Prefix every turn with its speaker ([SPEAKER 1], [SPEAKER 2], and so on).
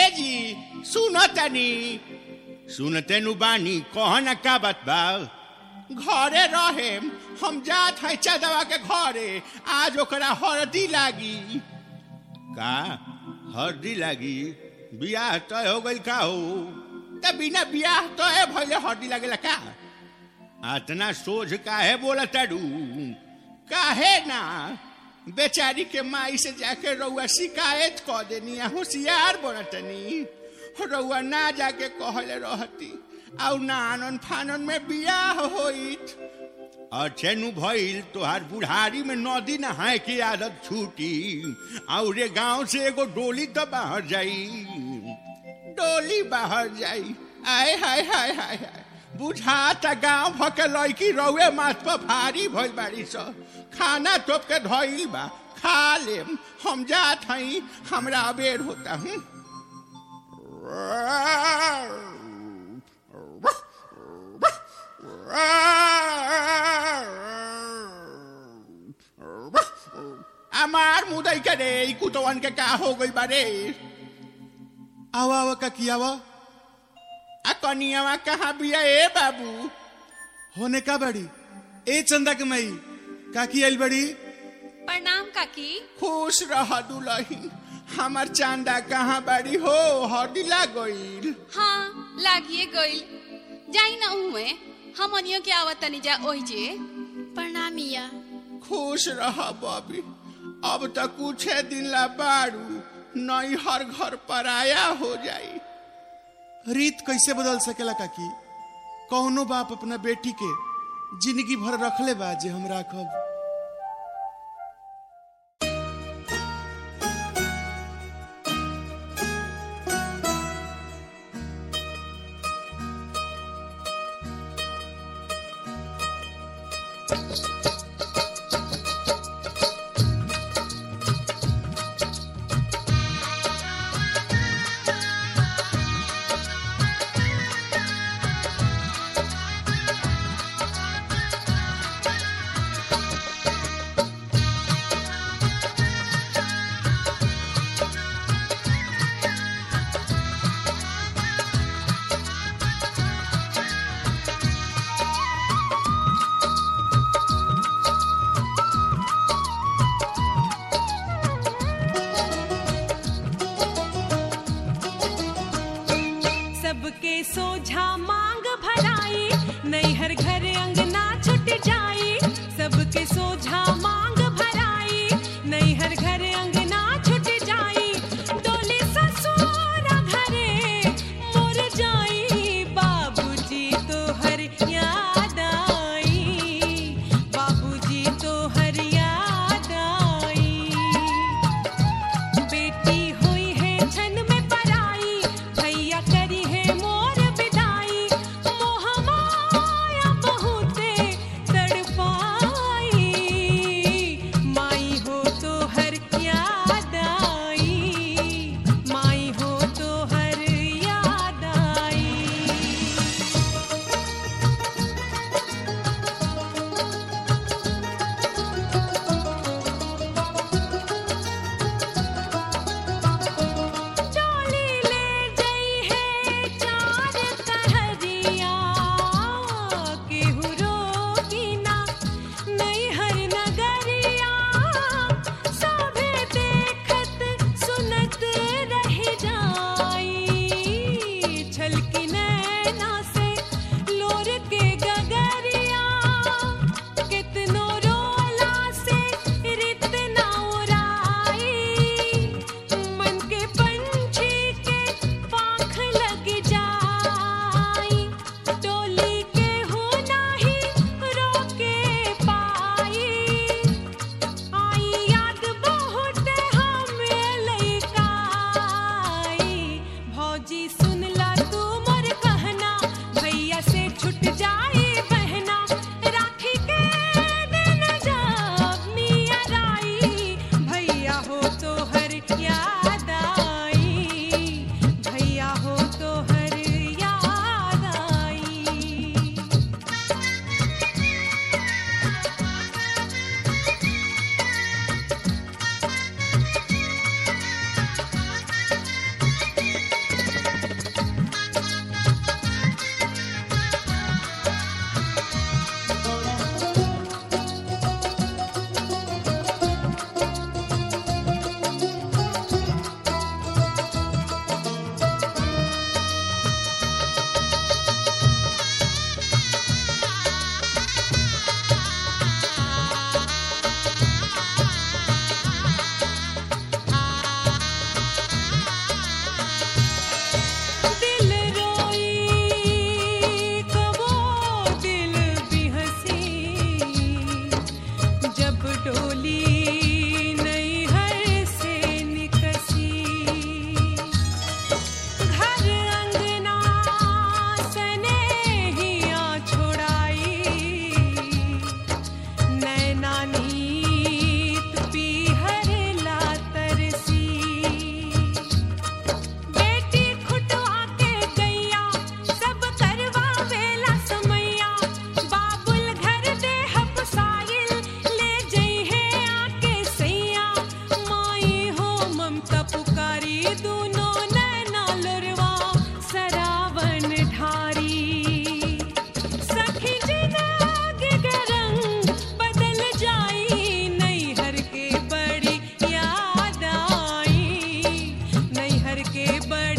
[SPEAKER 1] ए जी सुनो तनी सुनते नु बानी कहना का बात बा घरे रहे हम जात है चदवा के घरे आज ओकरा हरदी लागी का हरदी लागी बियाह तय हो गइल का हो त बिना बियाह तय भइले हरदी लागेला का अतना सोझ काहे बोला ताडू काहे ना बेचारी के माई से जाके रउआ शिकायत क देनी आ होशियार बनतनी रउआ ना जाके कहले रहती आउ ना आनन फानन में बियाह होइत अच्छे नु भइल तोहार बुढ़ारी में नदी नहाए की आदत छूटी और रे गांव से एगो डोली तो बाहर जाई डोली बाहर जाई आय हाय हाय हाय हाय बुझाता गांव भके लड़की रउए माथ पर भारी भइल बाड़ी स खाना तोप के धइल बा खा लेम हम जात हई हमरा अबेर होता हूँ हमार मुदई के रे ई कुतवन के का हो गई बारे
[SPEAKER 2] आवा आवा काकी आवा
[SPEAKER 1] आ कनियावा कहाँ बिया ए बाबू
[SPEAKER 2] होने का बड़ी ए चंदा के मई काकी आइल बड़ी
[SPEAKER 3] प्रणाम काकी
[SPEAKER 1] खुश रह दुलहिन हमार चांदा कहाँ बाड़ी हो हदिला गईल
[SPEAKER 3] हाँ लागिए गइल जाई ना उहे हमनियो के आवत तनी जा ओहि जे प्रणामिया
[SPEAKER 1] खुश रह बबी अब तो कुछ दिन ला बारू नई हर घर पराया हो जाई
[SPEAKER 2] रीत कैसे बदल सकेला काकी कौनो बाप अपना बेटी के जिंदगी भर रखले बा जे हम राखब
[SPEAKER 4] सबके सोझा मांग भराई नैहर घर अंगना छुट जाई सबके सोझा मांग भराई नैहर घर अंगना छुट जाई डोली ससुर घरे मोर जाई बाबूजी तो हर याद आई बाबूजी तो हर याद आई बेटी हुई है छन में पराई भैया करी है मोर विदाई के बड़